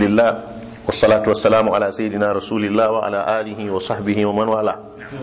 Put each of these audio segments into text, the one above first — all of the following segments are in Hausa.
لله والصلاة والسلام على سيدنا رسول الله وعلى آله وصحبه ومن والاه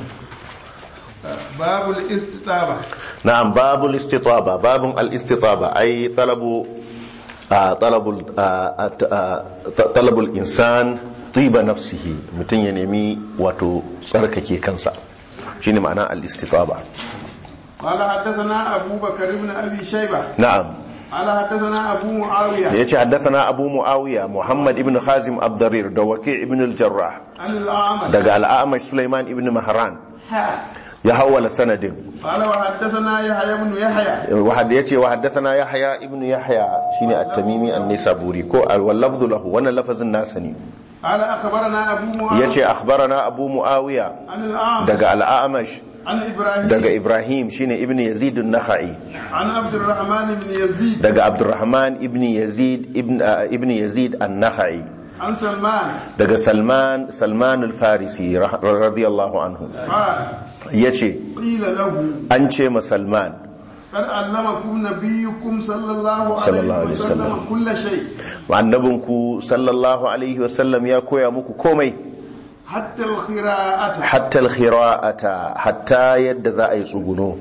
باب الاستطابة نعم باب الاستطابة باب الاستطابة أي طلب آه طلب ال- آه آه طلب الإنسان طيب نفسه متن ينمي واتو سرككي كنسا شنو معنى الاستطابة قال حدثنا أبو بكر بن أبي شيبة نعم قال حدثنا أبو معاوية يجي حدثنا أبو معاوية محمد ابن خازم الضرير دوكيع ابن الجراح عن الأعمش دقى الأعمش سليمان ابن مهران حا. يحول سند قال وحدثنا يحيى بن يحيى واحد يتي وحدثنا يحيى ابن يحيى شيني التميمي النسابوري كو واللفظ له وانا لفظ الناسني قال أخبرنا أبو معاوية يتي اخبرنا ابو معاويه عن الأعمش دقى الاعمش عن إبراهيم دقى ابراهيم شيني ابن يزيد النخعي عن عبد الرحمن بن يزيد دقى عبد الرحمن ابن يزيد ابن آه ابن يزيد النخعي عن سلمان دقى سلمان سلمان الفارسي رح- رضي الله عنه قال يتي قيل له انشي ما سلمان قد علمكم نبيكم صلى الله صلى الله عليه عليه وسلم وسلم. كل شيء annabinku sallallahu alaihi wasallam ya koya muku komai حتى القراءة hatta alkhira'ata hatta yadda za a yi tsuguno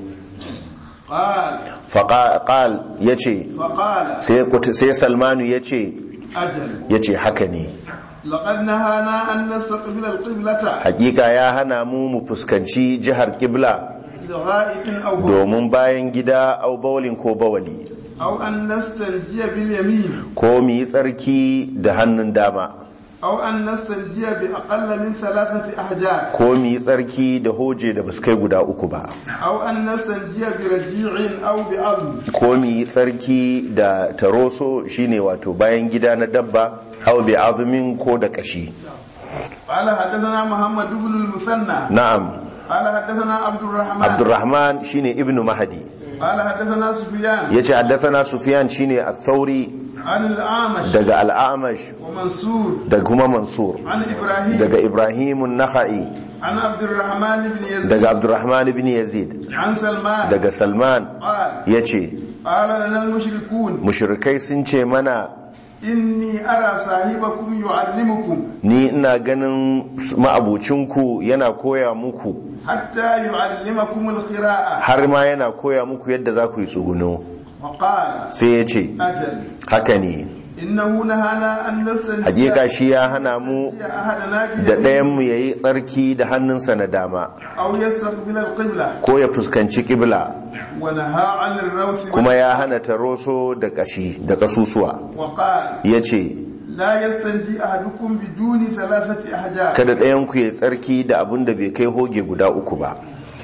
قال faqal yace فقال sai kut- sai salmanu yace أجل yace haka ne لقد نهانا أن نستقبل القبلة hakika ya hana mu mu fuskanci jihar kibla لغائط أو بول domin bayan gida au bawlin ko bawali أو أن نستنجي باليمين ko mu yi tsarki da hannun dama أو أن نستنجي بأقل من ثلاثة أحجار ko mu yi tsarki da hoje da basu kai guda uku ba أو أن نستنجي برجيع أو بعظم ko mu yi tsarki da taroso shine wato bayan gida na dabba au bi azumin ko da kashi قال حدثنا محمد بن المثنى na'am قال حدثنا عبد الرحمن abdurrahman shine ibnu mahdi قال حدثنا سفيان yace haddathana sufyan shine ath-thauri عن الأعمش daga al-a'mash ومنصور da kuma mansur عن إبراهيم daga ibrahim an-nakhai عن عبد الرحمن بن يزيد daga abdurrahman ibn yazid عن سلمان daga salman قال yace قال لنا المشركون mushrikai sun ce mana إني أرى صاحبكم يعلمكم ni ina ganin ma'abucinku yana koya muku حتى يعلمكم القراءة har ma yana koya muku yadda za ku yi tsuguno وقال sai ya ce أجل haka ne إنه نهانا أن نستنجي hakika shi ya hana mu أحدنا da بيمين ɗayanmu ya yi tsarki da hannunsa na dama أو يستقبل القبلة ko ya fuskanci ƙibla ونهى عن الروث kuma ya hana taroso da kashi da kasusuwa وقال ya ce لا يستنجي أحدكم بدون ثلاثة أحجار kada ɗayanku ya tsarki da abin da bai kai hoge guda uku ba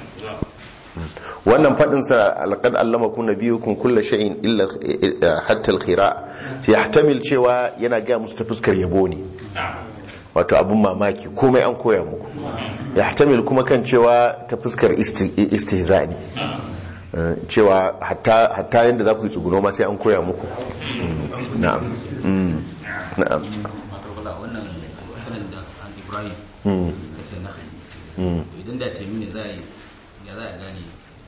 wannan faɗinsa alƙad allama kun na biyu kun kulla sha'in illa hatta alkhira ya tamil cewa yana gaya musu ta fuskar yabo ne wato abin mamaki komai an koya muku ya tamil kuma kan cewa ta fuskar isti- istihza ne Eh, cewa hatta hatta yadda za ku yi tsuguno ma sai an koya muku Mm, na'am Mm, na'am matakala wannan sanin da an ibrahim Mm, da sai na mm. idan da taimi ne za a yi ya za a gane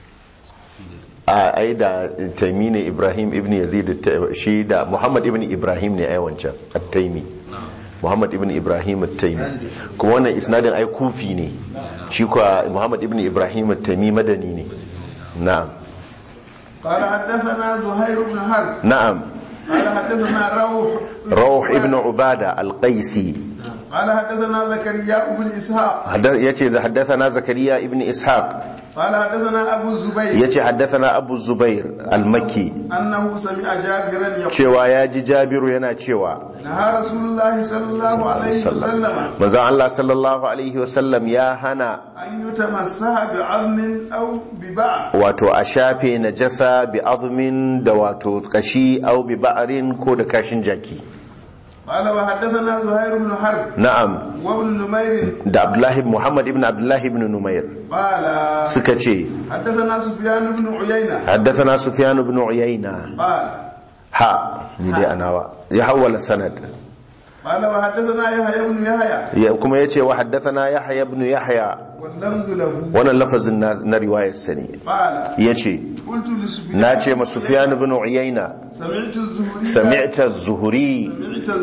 a ai da taimi ne ibrahim ibn yazid ta- shi da muhammad ibn ibrahim ne ai wancan at-taimi muhammad ibn ibrahim at-taimi kuma wannan isnadin ai kufi ne shi kuwa muhammad ibn ibrahim at-taimi madani ne na'am قال حدثنا زهير بن حرب na'am قال حدثنا روح rawh ibn ubada al-qaisi قال حدثنا زكريا بن إسحاق Hadda- yace za haddathana zakariya ibn ishaq قال حدثنا أبو الزبير yace haddathana abu zubair al-makki أنه سمع جابرا يقول cewa ya ji jabiru yana cewa نهى رسول الله صلى الله عليه وسلم manzon Allah sallallahu alaihi wasallam ya hana أن يتمسح بعظم أو ببعض wato a shafe najasa bi azmin da wato kashi au bi ba'arin ko da kashin jaki قال وحدثنا زهير بن حرب na'am وابن نمير da abdullahi muhammad ibn abdullahi ibn numair قال suka ce حدثنا سفيان بن عيينة haddathana sufyan ibn uyayna قال ha ni dai anawa ya hawala sanad قال وحدثنا يحيى بن يحيى ya kuma yace wa haddathana yahya ibn yahya واللفظ له wannan lafazin na, na riwayar sani قال yace قلت لسفيان na ce ma sufyan ibn uyayna سمعت الزهري sami'ta az-zuhri سمعت الزهري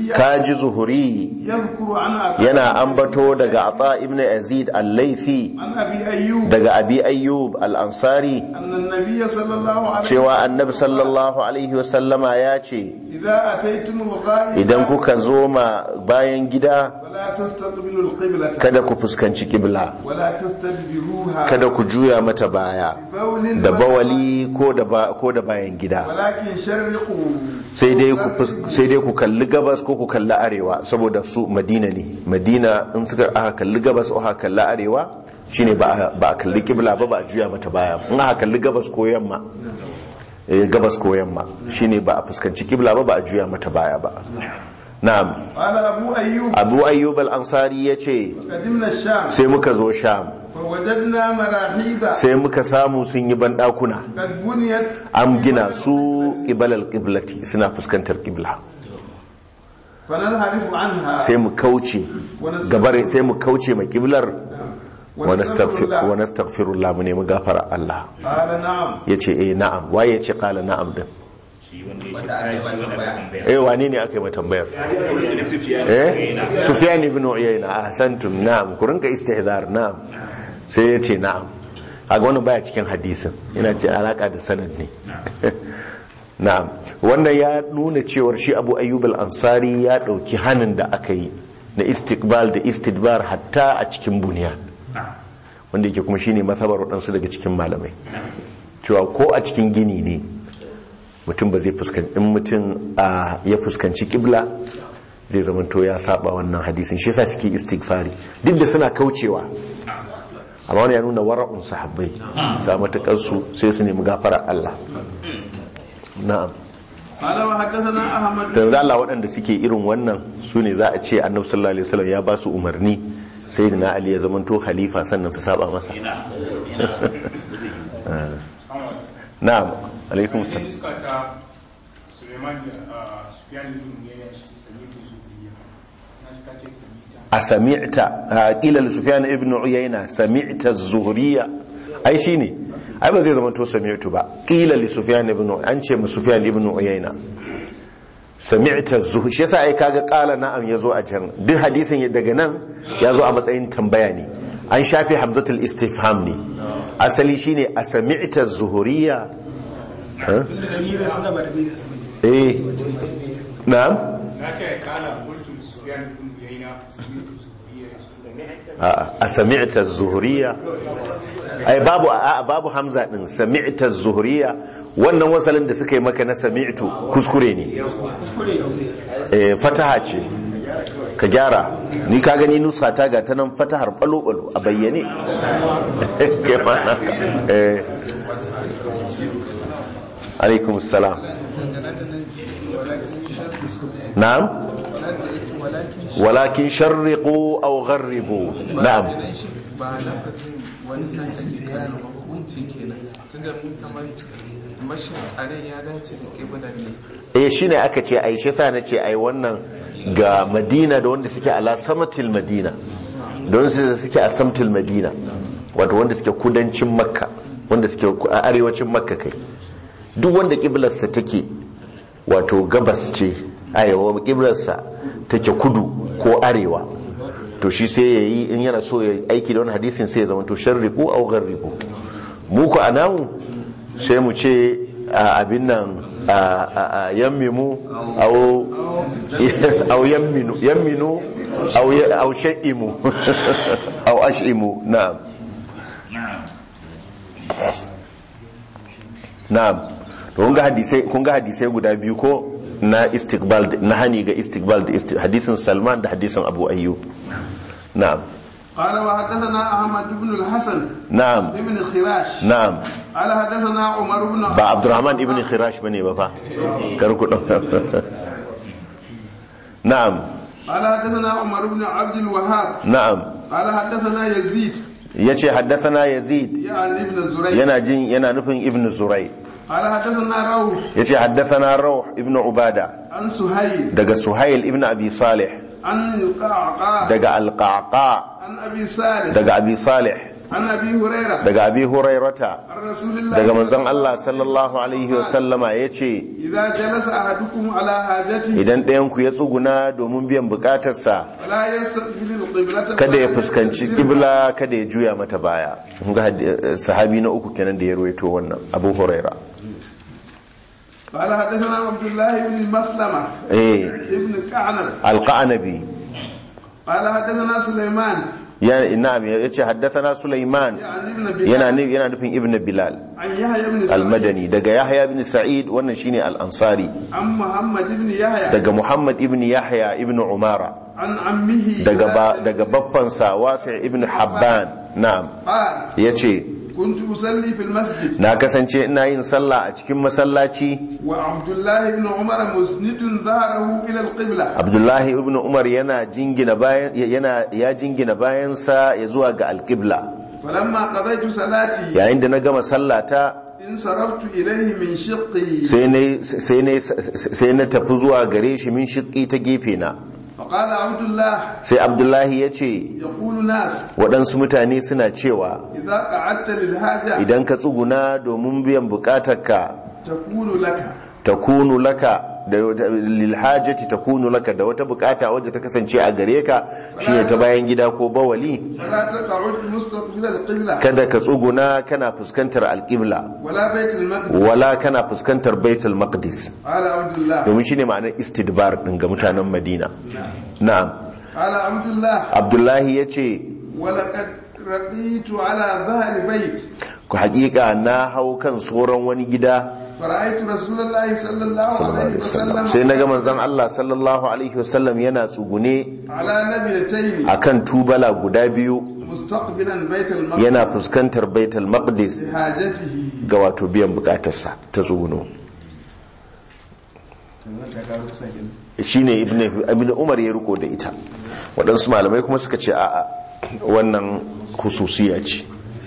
الزهري kaji zuhuri يذكر عن عطاء yana ambato daga ata ibn yazid al-laifi عن أبي أيوب daga abi ayyub al-ansari أن النبي صلى الله عليه cewa annabi sallallahu alaihi wasallama ya ce إذا أتيتم الغائب idan kuka zo ma bayan gida فلا تستقبلوا القبلة kada ku fuskanci kibla ولا تستدبروها kada ku juya mata baya بول da bawali ko da ba ko da bayan gida ولكن شرقوا sai dai ku fus- sai dai ku kalli gabas ko ku kalli arewa saboda su madina ne madina in suka aka kalli gabas ko aka kalli arewa shine ba a- ba a kalli kibla ba ba a juya mata baya in aka kalli gabas ko yamma eh, gabas ko yamma shine ba a fuskanci kibla ba ba a juya mata baya ba na'am قال أبو أيوب abu ayyub al-ansari yace قدمنا الشام sai muka zo sham فوجدنا مراحيض sai muka samu sun yi bandakuna قد بنيت an gina su ibalal qiblati suna fuskantar qibla فننحرف عنها sai mu kauce gabar sai mu kauce ma qiblar wa nastaghfir wa nastaghfirullah mu nemi gafara Allah قال نعم yace eh na'am waye yace qala na'am din eh wane ne aka yi mata tambayar eh sufyan ibn uyayna ahsantum na'am ku rinka istihdar na'am sai yace na'am kaga wannan baya cikin hadisin yana ce alaka da sanad ne na'am wannan ya nuna cewar shi Abu Ayyub al-Ansari ya dauki hanin da aka yi na istiqbal da istidbar hatta a cikin buniya wanda yake kuma shine mazhabar waɗansu daga cikin malamai cewa ko a cikin gini ne mutum ba zai fuskanci in mutum a ya fuskanci kibla zai zamanto ya saba wannan hadisin shi yasa suke istighfari duk da suna kaucewa amma wani ya nuna wara'un sahabbai sa matakar su sai su nemi gafara Allah na'am قال وحدثنا أحمد dan za Allah waɗanda suke irin wannan su ne za a ce annabi sallallahu alaihi wasallam ya ba su umarni sai da Ali ya zamanto khalifa sannan su saba masa na'am alaikum salam iska ta suleiman da sufiyan ibn ya shi samitu zuriya na shi kace samita a sami'ta qila li sufyan ibn uyayna sami'ta az-zuhriyya ai shine ai ba zai zama to sami'tu ba qila li sufyan ibn an ce mu sufyan ibn uyayna sami'ta az-zuhr shi yasa ai kaga qala na'am yazo a can duk hadisin daga nan yazo a matsayin tambaya ne an shafe hamzatul istifham ne asali shine a sami'ta az-zuhriyya ha? eh na'am na ce ya kala mulkin sufiyan ibn yaina samitu zuriya a sami'ta zuhuriya ai babu a babu hamza din sami'ta zuhuriya wannan wasalin da suka yi maka na sami'tu kuskure ne eh fataha ce ka gyara ni ka gani nusa ta ga ta nan fatahar balo balo a bayyane kai ma naka. eh alaikum salam na'am walakin sharriqu aw gharribu na'am ba lafazin wani sai ake gane hukunci kenan tunda mun kamar mashin karen ya dace da kibla ne eh shine aka ce ai shi sa nace ai wannan ga Madina da wanda suke ala samatil Madina don su suke a samtil Madina wato wanda suke kudancin Makka wanda suke a arewacin Makka kai duk wanda kiblarsa take wato gabas ce ayawa kiblarsa take kudu ko arewa to shi sai ya yi in yana so ya aiki da wani hadisin sai ya zama to sharriku au gharriku mu ku anamu sai mu ce a abin nan a- a a yammimu au au yamminu yamminu au ya- au sha'imu au ash'imu na'am na'am to kun ga hadisai kun ga hadisai guda biyu ko na istiqbal da- na hani ga istiqbal da isti- hadisin Salman da hadisin Abu Ayyub na'am قال وحدثنا أحمد بن الحسن na'am بن خراش na'am قال حدثنا عمر بن ba Abdurrahman ibn Khirash bane ba fa kar ku dauka na'am قال حدثنا عمر بن عبد الوهاب na'am قال حدثنا يزيد yace haddathana Yazid يعني ابن الزريع yana jin yana nufin Ibn Zuray قال حدثنا روح yace haddathana Rawh ibn Ubada عن سهيل daga Suhail ibn Abi Salih عن القعقاع daga Al-Qa'qa عن أبي صالح daga Abi Salih عن ابي هريره daga abi hurairata عن رسول الله daga manzon Allah sallallahu alaihi wasallama ya ce اذا جلس احدكم على حاجته idan ɗayanku ya tsuguna domin biyan bukatarsa فلا يستقبل القبلة kada ya ولا fuskanci يستدبرها. kibla kada ya juya mata baya Kun ga hadi- eh, sahabi na uku kenan da ya ruwaito wannan abu huraira قال حدثنا عبد الله بن مسلمة eh ابن كعنب alqanabi قال حدثنا سليمان ya na'am ya ce haddathana sulaiman يعني ابن بلال yana nu- yana nufin ibn bilal عن يحيى بن سعيد almadani daga yahya ibn sa'id wannan shine al-ansari عن محمد بن يحيى daga muhammad ibn yahya ibn umara عن عمه daga ba, واسع daga baffansa wasi ibn habban na'am قال yace كنت أصلي في المسجد na kasance ina yin sallah a cikin masallaci وعبد الله بن عمر مسند ظهره إلى القبلة abdullahi ibn umar yana jingina bayan yana ya jingina bayansa ya zuwa ga alqibla فلما قضيت صلاتي yayin da na gama sallata انصرفت إليه من شقي sai na sai na sai na tafi zuwa gare shi min shiqqi ta gefe na فقال عبد الله sai abdullahi ya ce يقول ناس waɗansu mutane suna cewa إذا قعدت للحاجة idan ka tsuguna domin biyan bukatarka تقول لك takunu laka da lilhajati takunu laka da wata bukata wadda ta kasance a gare ka shine ta bayan gida ko bawali فلا تقعد مستقبل القبلة kada ka tsuguna kana fuskantar alqibla ولا بيت المقدس wala kana fuskantar baitul maqdis قال عبد الله domin shine ma'anar istidbar din ga mutanen madina na'am قال عبد الله abdullahi yace ولقد رقيت على ظهر بيت ku haƙiƙa na hau kan tsoron wani gida فرأيت رسول الله صلى الله عليه وسلم sai na ga manzon Allah sallallahu alaihi wasallam yana tsugune على نبيتين akan tubala guda biyu مستقبلا بيت المقدس yana fuskantar baitul maqdis لحاجته ga wato biyan bukatarsa ta tsuguno shine ibn ibn umar ya riko da ita waɗansu malamai kuma suka ce a'a wannan hususiya ce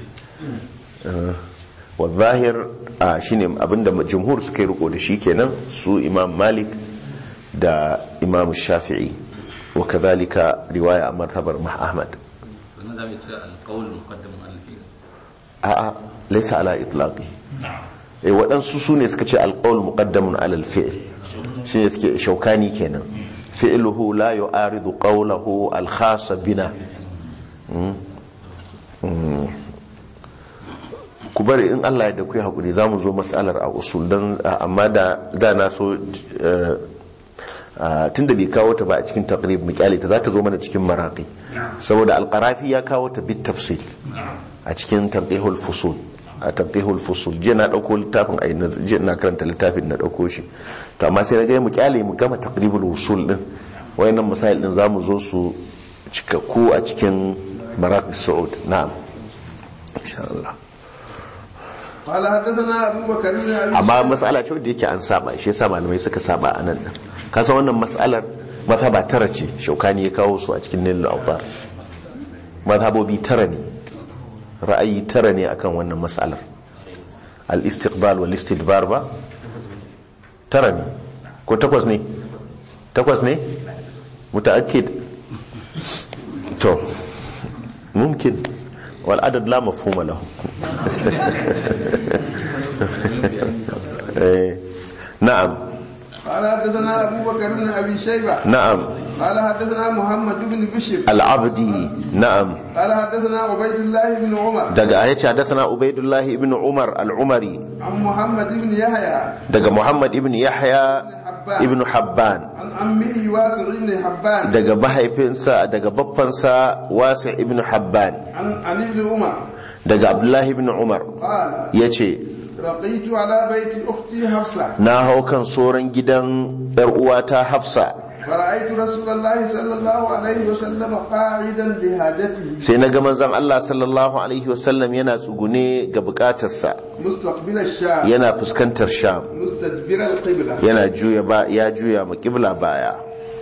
wa zahir a shine abinda jumhur suka yi riko da shi kenan su imam malik da imam shafi'i wa kadhalika riwaya a martabar mah ahmad wannan za mu ce alƙawul muqaddamun alal fi'l a'a laysa ala itlaqi eh waɗansu su ne suka ce alqawl muqaddamun ala alfi'l shine suke shaukani kenan fi'luhu la yu'aridu qawlahu alkhas bina Mm. Mm. ku bari in Allah ya da ku yi hakuri za mu zo matsalar a usul don amma da da na so tun da bai kawo ta ba a cikin taqrib mu kyale ta za ta zo mana cikin maraqi saboda alqarafi ya kawo ta bit tafsil a cikin tanqihul fusul a tanqihul fusul je na dauko littafin ai na je na karanta littafin na dauko shi to amma sai na ga mu kyale mu gama taqribul usul din wayannan masail din zamu zo su cikakku a cikin maraqi saud na'am insha Allah قال حدثنا أبو بكر بن أبي amma matsala ce wadda yake an saba shi yasa malamai suka saba a nan din kasa wannan matsalar mazhaba tara ce shaukani ya kawo su a cikin nilul awtar mazhabobi tara ne ra'ayi tara ne akan wannan matsalar al istiqbal wal istidbar ba tara ne ko takwas ne takwas ne mutaakkid to mumkin wal adad la mafhuma lahu eh, na'am قال حدثنا أبو بكر بن أبي شيبة na'am قال حدثنا محمد بن بشر al-abdi na'am قال حدثنا عبيد الله بن عمر daga ayace hadathana ubaidullah ibn umar al-umari عن محمد بن يحيى daga muhammad ibn yahya ibn habban عن عمه واسع بن حبان daga mahaifinsa daga baffansa wasi ibn habban عن عن ابن عمر daga abdullahi ibn umar قال yace رقيت على بيت أختي حفصة na hau kan soran gidan yar uwata hafsa فرأيت رسول الله صلى الله عليه وسلم قاعدا لحاجته sai na ga manzon Allah sallallahu alaihi wasallam yana tsugune ga bukatarsa مستقبل الشام yana fuskantar sham مستدبر القبلة yana juya ba ya juya ma kibla baya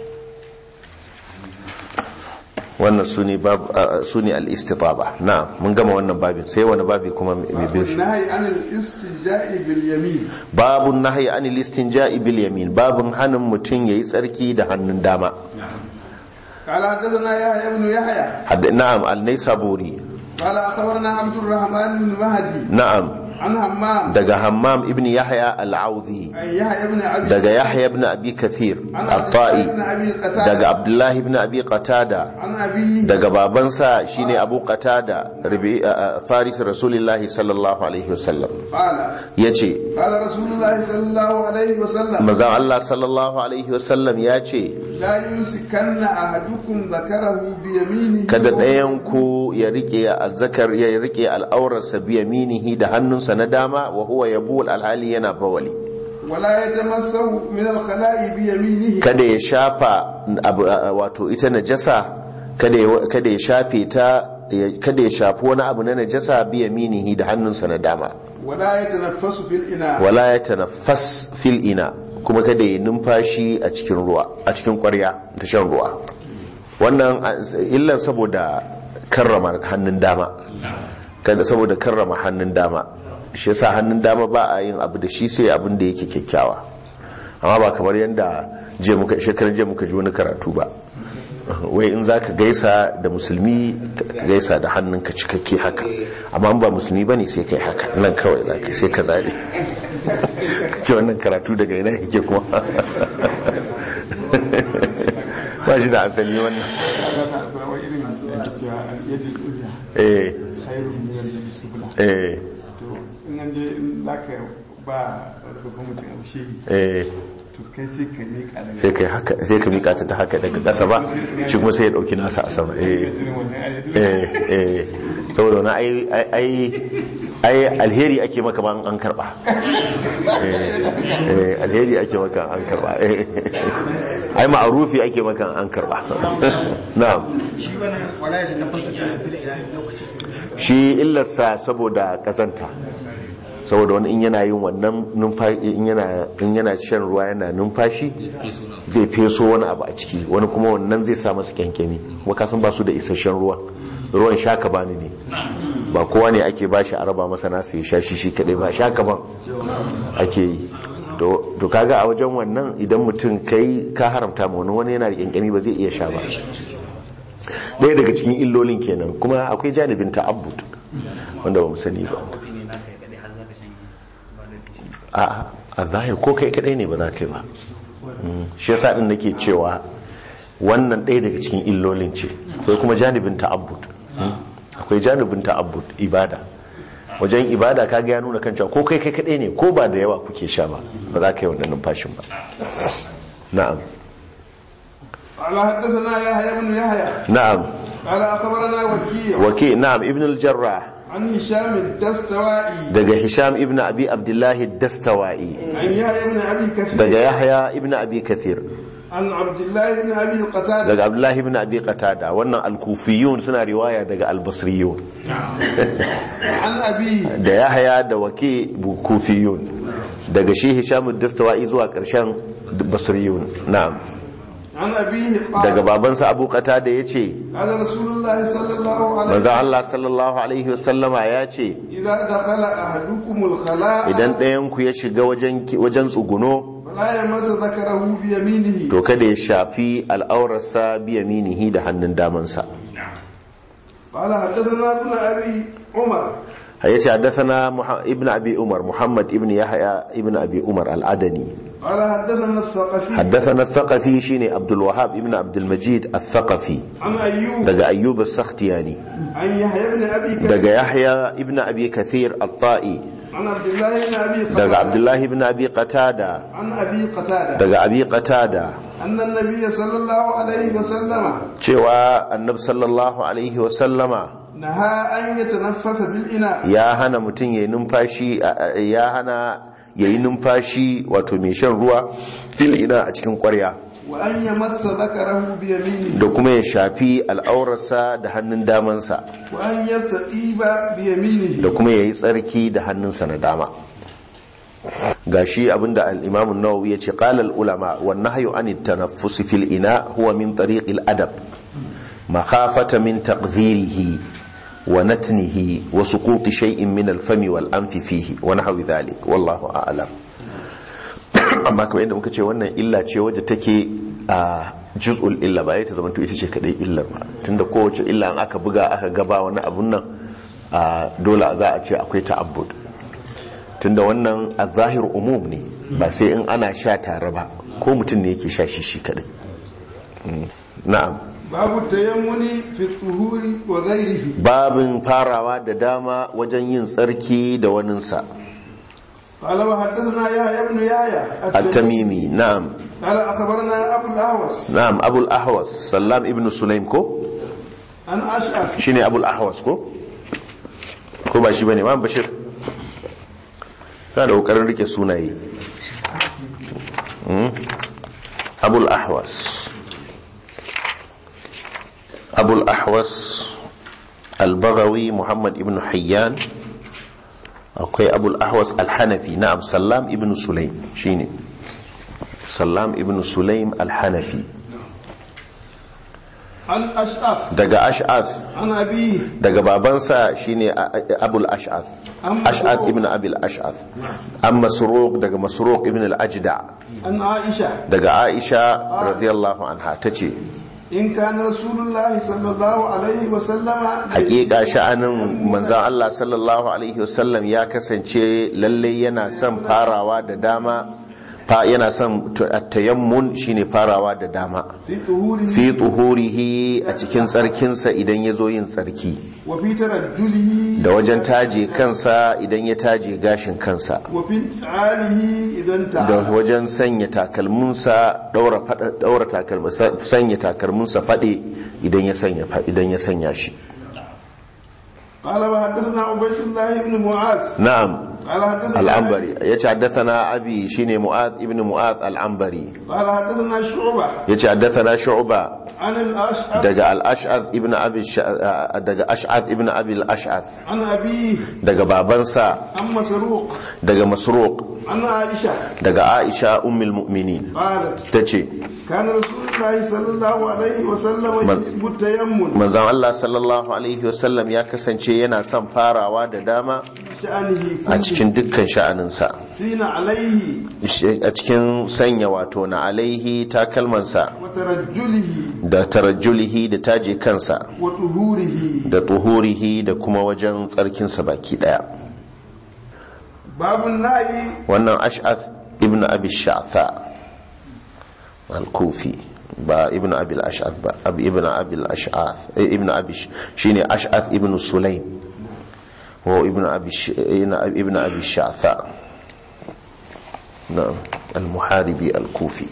wannan su ne bab su ne al-istitaba na mun gama wannan babin sai wani babi kuma mai bin shi والنهي عن الاستنجاء باليمين babun nahyi anil istinja'i bil yamin babun hanin mutun yayi tsarki da hannun dama قال حدثنا يحيى بن يحيى Hadd- na'am al-naisaburi قال أخبرنا عبد الرحمن بن مهدي na'am عن همام daga hammam ibn yahya al-auzi عن يحيى بن أبي daga yahya ibn abi kathir عن عبد الله at-ta'i بن أبي قتادة daga abdullahi ibn abi qatada عن أبيه daga babansa shine abu qatada rabi a- a- faris rasulullahi sallallahu alaihi wasallam قال yace قال رسول الله صلى الله عليه وسلم manzon Allah sallallahu alaihi wasallam yace لا يمسكن أحدكم ذكره بيمينه kada ɗayan ku ya rike azzakar ya rike al'aurarsa bi yaminihi da hannunsa na dama wa huwa yabul alhali yana bawali ولا يتمسه من الخلاء بيمينه kada ya shafa abu- a- a- wato ita najasa kada ya kada ya shafe ta ya- kada ya shafi wani abu na najasa bi yaminihi da hannunsa na dama ولا يتنفس في الإناء wala ya tanaffas fil ina kuma kada ya numfashi a cikin ruwa a cikin ƙwarya ta shan ruwa wannan a- illar saboda karrama hannun dama kada saboda karrama hannun dama shi yasa hannun dama ba a yin abu da shi sai abin da yake kyakkyawa amma ba kamar yadda je muka shekarar je muka ji wani karatu ba wai in za ka gaisa da musulmi ka gaisa da hannunka cikakke haka amma in ba musulmi ba ne sai kai haka nan kawai za ka sai ka zaɗe ce wannan karatu daga ina yake kuma ba shi da asali wannan eh eh in an je in za ka ba babban mutum abu shi eh to kai sai ka miƙa daga sai kai haka sai ka mika ta ta haka daga ƙasa ba shi kuma sai ya dauki nasa a sama eh irin wannan ayyadi eh eh saboda wani ai ai ai alheri ake maka ba an karba eh eh, alheri ake maka an karba eh ai ma'arufi ake maka an karba na'am shi illarsa saboda kazanta saboda wani in yana yin wannan numfashi in yana in yana shan ruwa yana numfashi zai feso wani abu a ciki wani kuma wannan zai sa masa kyankyami kuma kasan ba su da isasshen ruwa ruwan shaka bani ne ba kowa ne ake bashi a raba masa nasa ya sha shi shi kadai ba shaka ban ake yi to to kaga a wajen wannan idan mutum kai ka haramta ma wani wani yana da kyankyami ba zai iya sha ba ɗaya daga cikin illolin kenan kuma akwai janibin ta'abbud wanda ba mu sani ba a a zahir ko kai kadai ne ba za ka yi ba Mm, shi yasa din nake cewa wannan ɗaya daga cikin illolin ce akwai kuma janibin ta'abbud Mm, akwai janibin ta'abbud ibada wajen ibada kaga ya nuna kan cewa ko kai kai kadai ne ko ba da yawa kuke sha ba ba za ka yi wannan numfashin ba na'am قال حدثنا يحيى بن يحيى na'am قال أخبرنا وكيع wake na'am ibn al-jarrah عن هشام الدستوائي daga hisham ibn abi abdullahi dastawa'i عن يحيى بن أبي كثير daga yahya ibn abi kathir عن عبد الله بن أبي قتادة daga abdullahi ibn abi qatada wannan al-kufiyun suna riwaya daga al-basriyun عن أبيه da yahya da wake bu- kufiyun daga shi hisham dastawa'i zuwa karshen basriyun na'am عن أبيه daga قال babansa abu qatada yace قال رسول الله صلى الله عليه manzo وسلم Allah sallallahu alaihi wasallama yace إذا دخل أحدكم الخلاء idan ɗayan ku ya shiga wajen wajen tsuguno فلا يمس ذكره بيمينه to kada ya shafi al'aurarsa biyaminihi da hannun damansa قال حدثنا ابن أبي عمر yace haddathana Muha- ibn abi umar muhammad ibn yahya ibn abi umar al-adani قال حدثنا الثقفي haddathana al-thaqafi shine abdul wahhab ibn abdul majid al-thaqafi عن أيوب daga ayyub as-sakhtiyani عن يحيى بن أبي كثير daga yahya ibn abi kathir al-ta'i عن عبد الله بن أبي daga قتادة abdullah ibn abi qatada عن أبي قتادة daga abi qatada أن النبي صلى الله عليه وسلم cewa annab sallallahu alaihi wa sallama نهى أن يتنفس في الإناء ya hana mutum ya yi numfashi ya hana ya yi numfashi wato mai shan ruwa fil ina a cikin kwarya وأن يمس ذكره بيمينه da kuma ya shafi al'aurarsa da hannun damansa وأن يستطيب بيمينه da kuma ya yi tsarki da hannunsa na dama gashi abinda al-imam an-nawawi yace qala al-ulama wan nahyu an at-tanaffus fil ina huwa min tariq al-adab makhafata min taqdhirihi wa natnihi wa suqut shay'in min al-fami wal anfi fihi wa nahwi dhalik wallahu a'lam amma kamar yadda muka ce wannan illa ce wadda take a juz'ul illa ba ya ta zama to ita ce kadai illar ba tunda kowace illa an aka buga aka gaba wani abun nan a dole za a ce akwai ta'abbud tunda wannan a zahir umum ne ba sai in ana sha tare ba ko mutum ne yake sha shi shi kadai Mm. na'am babu tayammuni fi tuhuri wa ghairihi babin farawa da dama wajen yin tsarki da waninsa قال وحدثنا يحيى بن يحيى at-tamimi na'am قال اخبرنا ابو الاهوس na'am abul ahwas sallam ibn sulaim ko عن اشعث shine abul ahwas ko ko ba shi bane ma bashir kana da kokarin rike sunaye Mm. abul ahwas abul ahwas al-baghawi muhammad ibn hayyan akwai abul ahwas al-hanafi na'am sallam ibn sulaim shine sallam ibn sulaim al-hanafi عن اشعث daga ash'ath عن ابيه daga babansa shine a- a- abul ash'ath An ash'ath Masruq. ibn abil ash'ath an masruq daga masruq ibn al-ajda عن عائشه daga aisha radiyallahu anha tace ان كان رسول الله صلى الله عليه وسلم hakika sha'anin manzon Allah sallallahu alaihi wasallam ya kasance lalle yana son farawa da dama fa yana son tayammun shine farawa da dama في طهوره fi tuhurihi a cikin tsarkinsa idan ya zo yin tsarki وفي ترجله da wajen taje kansa idan ya taje gashin kansa وفي انتعاله اذا da انتعل wajen sanya takalminsa daura fada- daura takalminsa sanya takalminsa fade idan ya sanya fa- idan ya sanya shi قال وحدثنا عبيد الله بن معاذ na'am قال حدثنا al'ambari ya ce haddathana abi shine mu'ad ibn mu'ad al'ambari قال حدثنا شعبة ya ce haddathana shu'ba عن الأشعث daga al-ash'ath ibn abi Sha- daga ash'ath ibn abi al-ash'ath عن أبيه daga babansa عن مسروق daga masruq عن عائشة daga aisha ummul mu'minin قالت tace كان رسول الله صلى الله عليه وسلم من- يحب التيمم manzon Allah sallallahu alaihi wasallam ya kasance yana son farawa da dama شأنه a كله cikin dukkan sha'aninsa حين عليه a cikin sanya wato na alaihi takalmansa وترجله da tarajjulihi da taje kansa وطهوره da tuhurihi da kuma wajen tsarkinsa baki daya باب النهي wannan ash'ath ibn abi sha'tha al-kufi ba ibn abi al-ash'ath ba ab ibn abi al-ash'ath eh, ibn abi Sh- shine ash'ath ibn sulaim wa ibn abi Sh- ibn abi sha'tha na'am al-muharibi al-kufi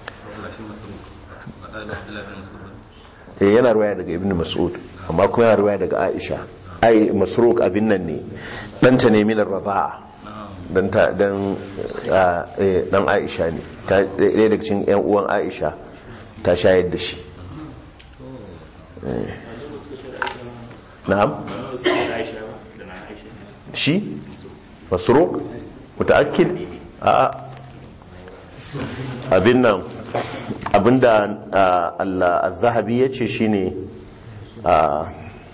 eh yana ruwaya daga ibn mas'ud amma kuma yana ruwaya daga aisha ai masruq abin nan ne danta ne min ar-radha'a dan ta dan ah, eh, dan aisha ne ta ɗaya daga cikin yan uwan aisha ta shayar da shi Eh. na'am shi masruq mutaakkid a abin nan abinda ah, Allah az-zahabi yace shine a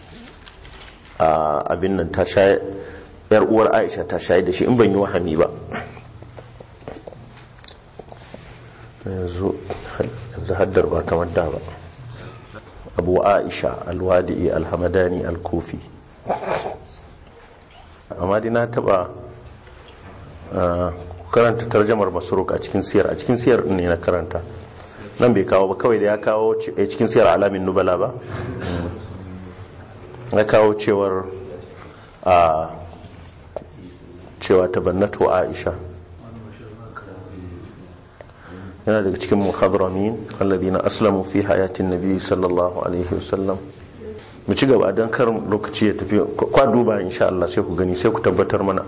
abin nan ta shayar yar uwar Aisha ta shayar da shi in ban yi wahami ba yanzu yanzu haddar ba kamar da ba abu aisha alwadi'i alhamadani alkufi amma dai na taba ah, karanta tarjamar masaruk a cikin siyar a cikin siyar ne na karanta nan bai kawo ba kawai da ya kawo ci- eh, cikin siyar alamin nubala ba ya kawo cewar a cewa tabannatu aisha yana daga cikin muhadramin alladhina aslamu fi hayatin nabi sallallahu alaihi wasallam mu ci gaba don karin lokaci ya tafi kwa duba insha Allah sai ku gani sai ku tabbatar mana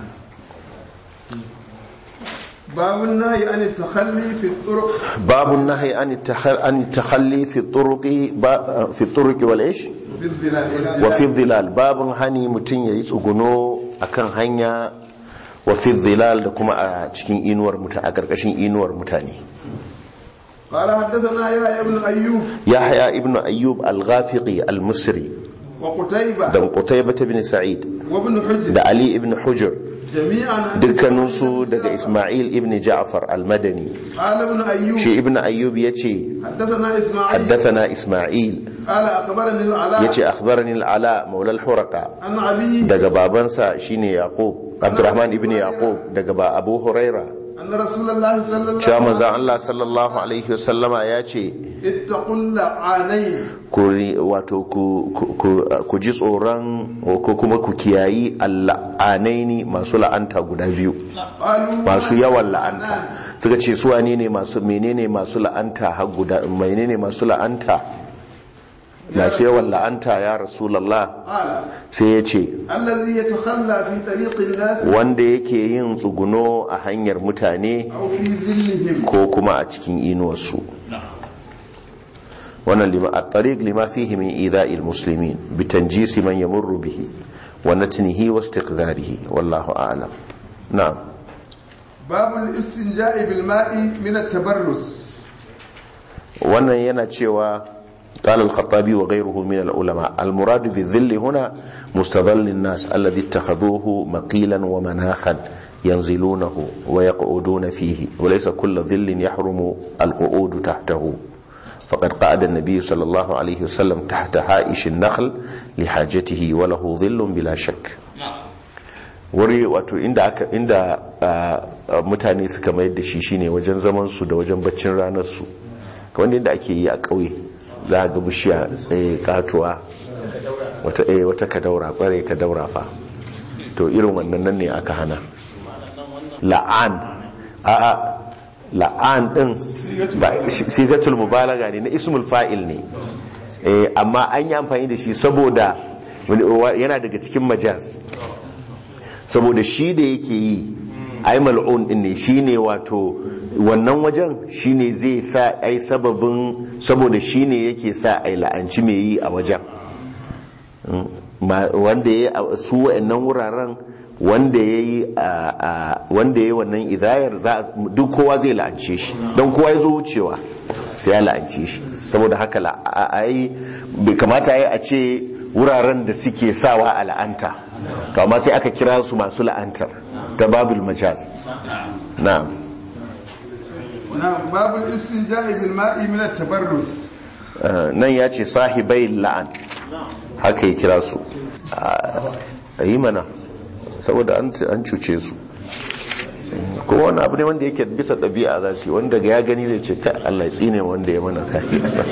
باب النهي عن التخلي في الطرق babu nahyi an at-takhal- an takhalli fi turuqi ba- fi turuqi wal ish في الظلال wa fi dhilal babun hani mutun yayi tsuguno akan hanya wa fi dhilal da kuma a cikin inuwar mutane a karkashin inuwar mutane قال حدثنا يحيى بن ايوب yahya ibnu ayyub al-ghafiqi al-misri وقتيبة da qutaybah ibn sa'id وابن حجر da ali ibn hujr جميعا عن dukkaninsu daga isma'il ibn ja'far al-madani قال ابن ايوب shi ibn ayyub yace حدثنا اسماعيل haddathana isma'il قال أخبرني العلاء yace akhbarani al-ala maula al-huraqa عن علي daga babansa shine yaqub abdurrahman ibn yaqub daga ba abu huraira أن رسول الله صلى الله cewa عليه manzon Allah sallallahu alaihi wasallama ya ce وسلم اتقوا اللعانين ku ri- wato ku ku- ku- ku ji tsoron ko kuma ku kiyayi alla'anaini masu la'anta guda biyu قالوا masu yawan la'anta suka ce su wane ne masu menene masu la'anta har guda menene masu la'anta masu yawan la'anta ya rasulullah قال sai ya ce الذي يتخلى في طريق الناس wanda yake yin tsuguno a hanyar mutane أو في ظلهم ko kuma a cikin inuwarsu wannan lima a tariq lima fihi min idha'il muslimin bi tanjisi man yamurru bihi wa natnihi wa istiqdarihi wallahu a'lam na'am باب الاستنجاء بالماء من التبرز wannan yana cewa قال الخطابي وغيره من العلماء المراد بالذل هنا مستظل الناس الذي اتخذوه مقيلا ومناخا ينزلونه ويقعدون فيه وليس كل ظل يحرم القعود تحته فقد قعد النبي صلى الله عليه وسلم تحت حائش النخل لحاجته وله ظل بلا شك wuri wato inda aka inda ah, ah, mutane suka mayar da shi shine wajen zaman su da wajen baccin ranar su kamar yadda ake yi a ƙauye za a ga bishiya eh, katuwa wata eh, wata kadaura kware kadaura fa to irin wannan nan ne aka hana la'an a a la'an din ba sigatul mubalaga ne na ismul fa'il ne eh, amma an yi amfani da shi saboda yana daga cikin majaz saboda shi da yake yi ai mal'un din ne shine wato wannan wajen shine zai sa ai sababin saboda shine yake sa ai la'anci mai yi a wajen Mm, ma- wanda ya su wa'annan wuraren wanda ya yi wanda ya yi wannan idayar za a- duk kowa zai la'ance shi don kowa ya zo wucewa sai ya la'ance shi saboda haka la- a- a yi bai kamata ya yi a ce wuraren da suke sawa a la'anta to amma sai aka kira su masu la'antar ta babul majaz na'am نعم باب الاستنجاء بالماء من التبرز Uh, nan ya ce sahibai la'an haka ya kira su a yi mana saboda an an cuce su kuma wani abu ne wanda yake bisa ɗabi'a za su yi wanda ga ya gani zai ce kai Allah ya tsine wanda ya mana kai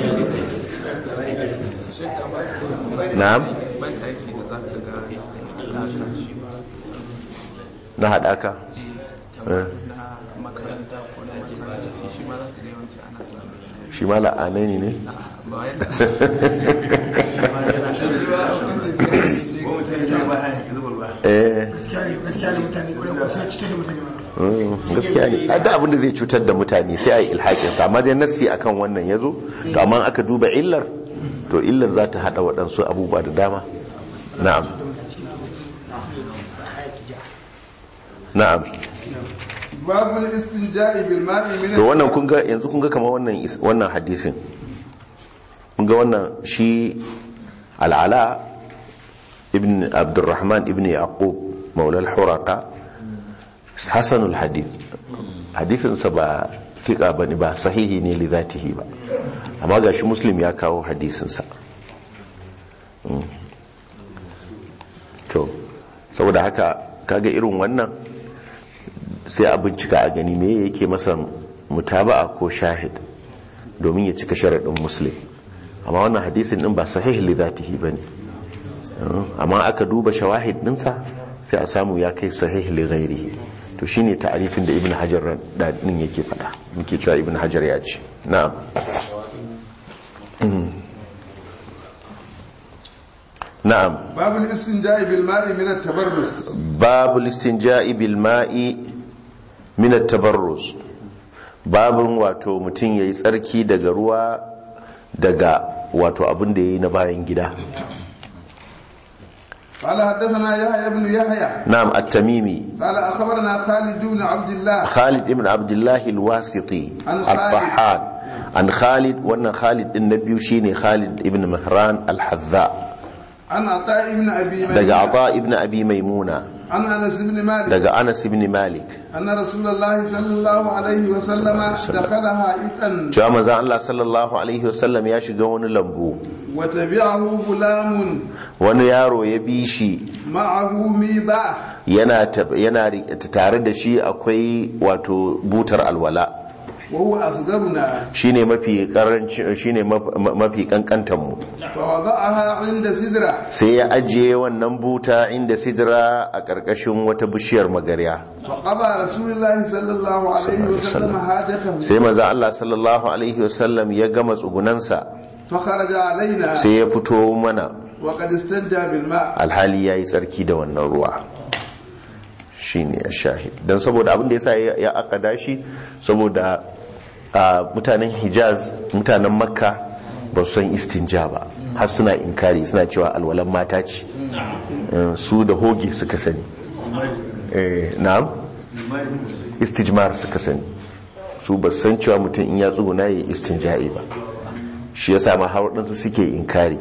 na'am ban ɗaki da za ka ga alaka shi na haɗaka Eh, na makaranta ko na masallaci shi ma za ka ga yawanci ana samu shi ma la'anai ne ba wai da shi ba hukuncin eh gaskiya ne mutane kwarai ko suna cutar da mutane ba Mm, gaskiya ne a da abin da zai cutar da mutane sai a yi ilhakin sa amma dai nassi akan wannan ya zo to amma aka duba illar to illar za ta hada waɗansu abubuwa da dama na'am na'am باب الاستنجاء بالماء من to wannan kun ga yanzu kun ga kamar wannan is- wannan hadisin kun ga wannan shi al'ala ibn abdurrahman ibn yaqub maula al-huraqa hasanul hadith hadisinsa ba fiqa bane ba sahihi ne li zatihi ba amma gashi muslim ya kawo hadisinsa Mm. to saboda haka kaga irin wannan sai a bincika a gani me yake masa mutaba'a ko shahid domin ya cika sharaɗin muslim amma wannan hadisin din ba sahih li zatihi bane amma aka duba shawahid dinsa sai a samu ya kai sahih li ghairihi to shine ta'arifin da ibn hajar da din yake fada yake cewa ibn hajar ya ce na'am Mm. na'am باب الاستنجاء بالماء من التبرز babu listinja'i bil ma'i min at-tabarruz babun wato mutum yayi tsarki daga ruwa daga wato abin da yayi na bayan gida قال حدثنا يحيى بن يحيى na'am at-tamimi قال اخبرنا خالد بن عبد الله Khalid ibn Abdullah al-Wasiti An al-Tahhan an Khalid wannan Khalid din na biyu shine Khalid ibn Mihran al-Hadza عن عطاء بن ابي daga ميمون Ata ibn Abi Maimuna عن انس بن مالك daga Anas ibn Malik ان رسول الله صلى الله عليه وسلم دخل حائطا cewa manzon Allah sallallahu alaihi wasallam ya shiga wani lambu وتبعه غلام wani yaro ya bi shi معه ميضة yana tab- yana ri- tare da shi akwai wato butar alwala وهو أصغرنا shine mafi karanci shine maf- ma- mafi kankantan mu فوضعها عند سدرة sai ya ajiye wannan buta inda sidra a ƙarƙashin wata bishiyar magarya فقضى رسول الله صلى الله عليه وسلم حاجته sai maza Allah sallallahu alaihi wasallam ya gama tsugunansa فخرج علينا sai ya fito mana وقد استنجى بالماء alhali ya yi tsarki da wannan ruwa shi ne a shahid don saboda abin da ya sa ya akada shi saboda a mutanen hijaz mutanen makka ba su san istinja ba har suna inkari suna cewa alwalan mata ce Eh, su da hoge suka sani Eh, na'am istijmar suka sani su ba su san cewa mutum in ya tsuguna ya yi istinja'i ba shi ya sa ma har waɗansu suke inkari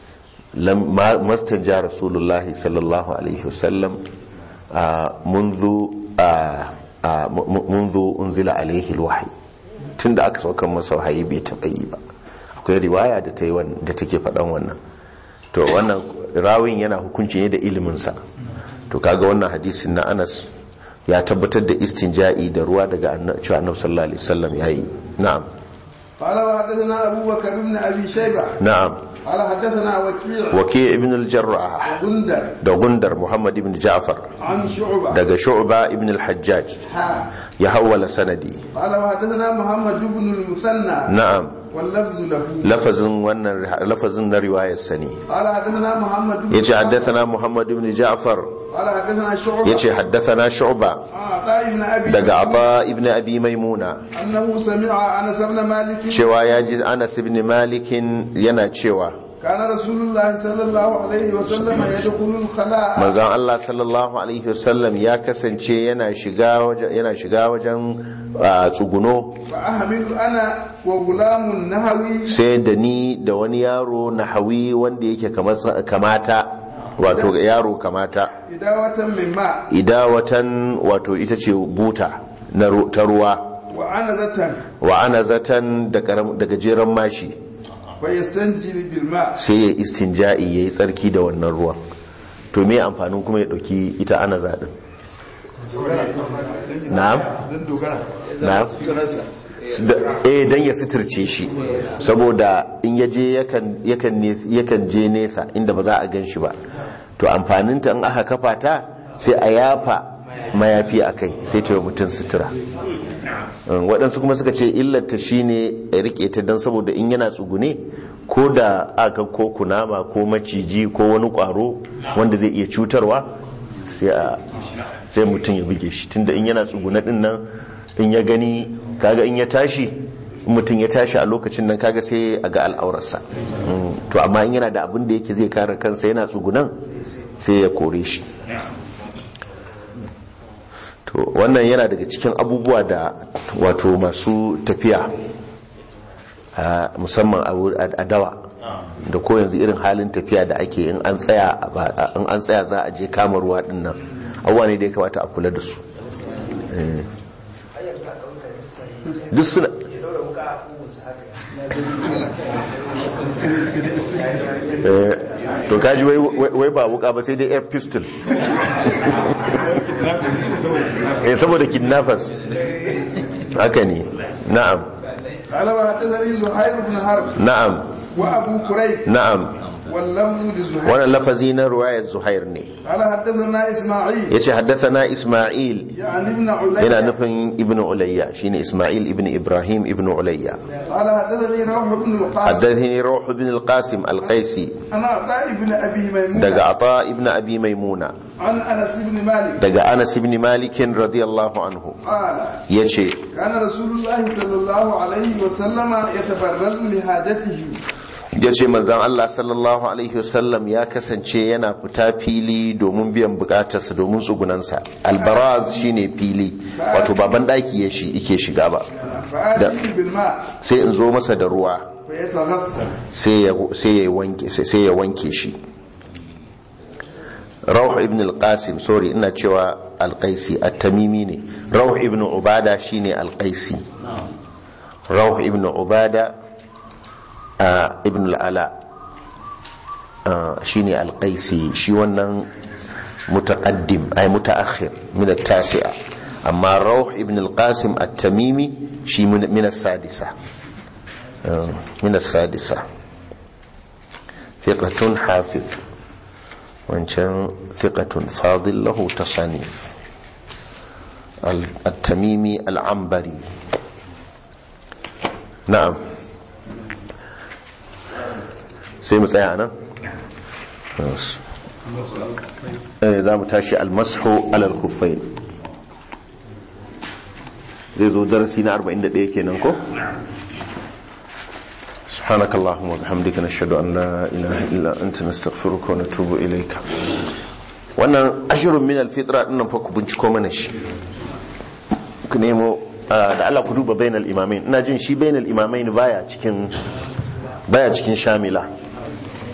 لم ما ما استنجى رسول الله صلى الله عليه وسلم آه، منذ آه، آه، م- م- منذ انزل عليه الوحي tunda aka saukar masa wahayi bai taɓa yi ba akwai riwaya da ta yi wan- da take faɗan wannan to wannan rawin yana hukunci ne da iliminsa to kaga wannan hadisin na anas ya tabbatar da istinja'i da ruwa daga anna- cewa annabi sallallahu alaihi wasallam yayi na'am قال وحدثنا أبو بكر بن أبي شيبة na'am قال حدثنا وكيع waki ibn al-jarrah غندر da gundar muhammad ibn ja'far عن شعبة daga shu'ba ibn al-hajjaj حا ya hawwala sanadi قال وحدثنا محمد بن المثنى na'am واللفظ له lafazin wannan lafazin na riwayar sani قال حدثنا محمد بن yace haddathana muhammad ibn ja'far قال حدثنا شعبة yace haddathana shu'ba عن عطاء بن أبي daga ata ibn abi maimuna أنه سمع أنس بن مالك cewa ya ji anas ibn malikin yana cewa كان رسول الله صلى الله عليه وسلم يدخل الخلاء manzon Allah sallallahu alaihi wasallam ya kasance yana shiga wajen yana shiga wajen ah, tsuguno فأحمل أنا وغلام نهوي sai da ni da wani yaro na hawi wanda yake kamar- kamata wato yaro kamata إداوة من ماء idawatan wato ita ce buta na ru- ta ruwa وعنزة wa ana zatan da karam- da gajeren mashi فيستنجي بالماء sai ya istinja'i ya yi tsarki da wannan ruwan to me amfanin kuma ya ɗauki ita ana zaɗin na'am na'am Da- eh dan ya suturce shi saboda in ya je yakan yakan ne- yakan je nesa inda ba za a gan shi ba to amfaninta in aka kafa ta sai a yafa mayafi a kai sai ta yi wa mutum sutura Um, waɗansu kuma suka ce illarta shine ya rike ta don saboda in yana tsugune ko da aka ko kunama ko maciji ko wani ƙwaro wanda zai iya cutarwa sai a sai mutum ya buge shi tunda in yana tsugune din nan in ya gani kaga in ya tashi in mutum ya tashi a lokacin nan kaga sai a ga al'aurarsa Mm, to amma in yana da abin da yake zai kare kansa yana tsugunan sai ya kore shi to wannan yana daga cikin abubuwa da wato masu tafiya a musamman a wur- a dawa da ko yanzu irin halin tafiya da ake in an tsaya a ba- in an tsaya za a je kama ruwa din nan abubuwa ne da ya kamata a kula da su Eh. duk suna Eh, to kaji wai- wai wai ba wuka ba sai dai air pistol eh saboda kidnappers haka ne na'am قال وحدثني زهير بن حرب na'am وأبو كريب na'am واللفظ لزهير wannan lafazi na ruwayar zuhair ne قال حدثنا إسماعيل yace haddathana isma'il يعني ابن yana علي nufin ibnu ulayya shine isma'il ibnu ibrahim ibnu ulayya قال حدثني روح بن القاسم haddathani ruh ibn al-qasim al-qaisi عن عطاء بن أبي ميمون daga ata ibn abi maimuna عن أنس بن مالك daga anas ibn malik radiyallahu anhu قال yace كان رسول الله صلى الله عليه وسلم يتبرز لحاجته yace manzon Allah sallallahu alaihi wasallam ya kasance yana fita fili domin biyan bukatarsa domin tsugunansa albaraz shine fili wato baban daki ya shi yake shiga ba فآتيه بالماء sai in zo masa da ruwa فيتغسل sai ya sai ya wanke sai ya wanke shi Rauh ibn al-Qasim sorry ina cewa al-Qaisi at-Tamimi ne Rauh ibn Ubada shine al-Qaisi Rauh ibn Ubada a ibn al-Ala ah, shine alqaisi shi wannan mutaqaddim ay mutaakhir min at-tasi'a amma rawh ibn al-qasim at-tamimi shi min min as-sadisa Ah, min as-sadisa thiqatun hafiz wancan thiqatun fadil lahu tasanif التميمي العنبري نعم sai mu tsaya nan eh za mu tashi almashu alal khuffain zai zo darasi na 41 kenan ko سبحانك اللهم وبحمدك نشهد أن لا إله إلا أنت نستغفرك ونتوب إليك wannan ashirin min alfitra dinnan fa ku binciko mana shi ku nemo ah, da Allah ku duba bainal imamain ina jin shi bainal imamain baya cikin baya cikin shamila